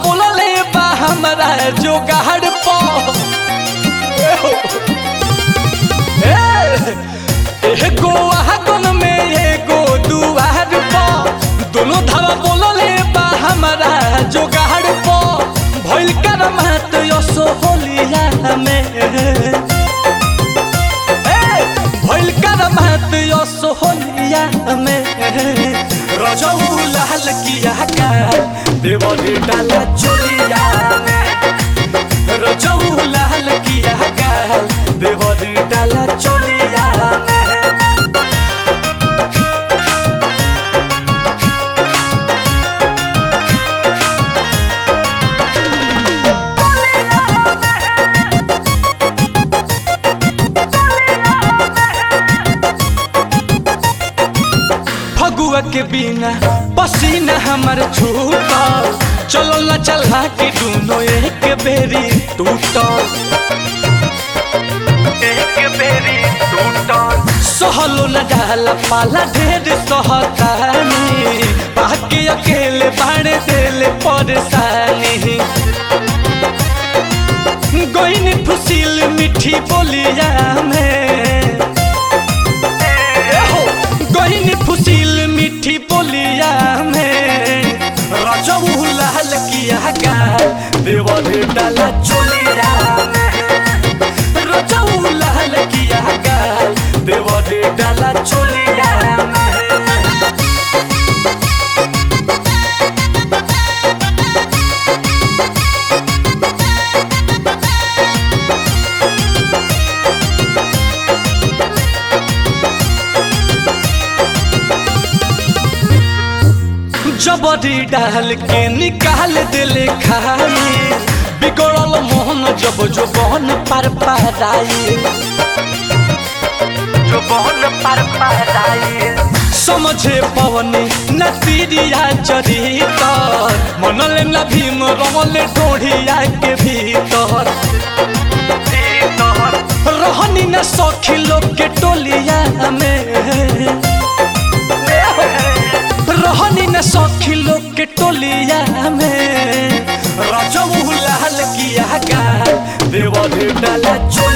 बोलले बा हमरा जोगाड़ प एगो आगन में एगो दुआर प दोनों धावा बोलले बा हमरा जोगाड़ प भइल करमात यसो होलिया में भइल करमात यसो होलिया में रजऊ लाल किया का देवरी डाला चोलिया में रजऊ लाल किया का देवरी डाला चोलिया में फगुआ के बिना पसीना हमर छूटल चलो न चला के दोनों एक बेरी टूटल एक बेरी टूटल सहलो न डाला पाला ढेर सहतानी बाकी अकेले बाड़े देले परेशानी गोइन फुसिल मीठी बोलिया में गहिनी फुसिल मीठी बोलिया में रजऊ लाल किया का देवरे डाला चोलिया में रजऊ लाल किया का देवरे डाला चोलिया में जबरी डाल के निकाल दिले खाई बिगड़ल मोहन जब जो बहन पर पाराई जो बहन पर पाराई समझे पवनी न तीरिया चरितर मनले न भीम रमले ढोढ़िया के भीतर रहनी न सखी लोग के टोलिया में रहनी न सखी लोग के टोलिया में रजऊ लाल किया का देवर डाला चोलिया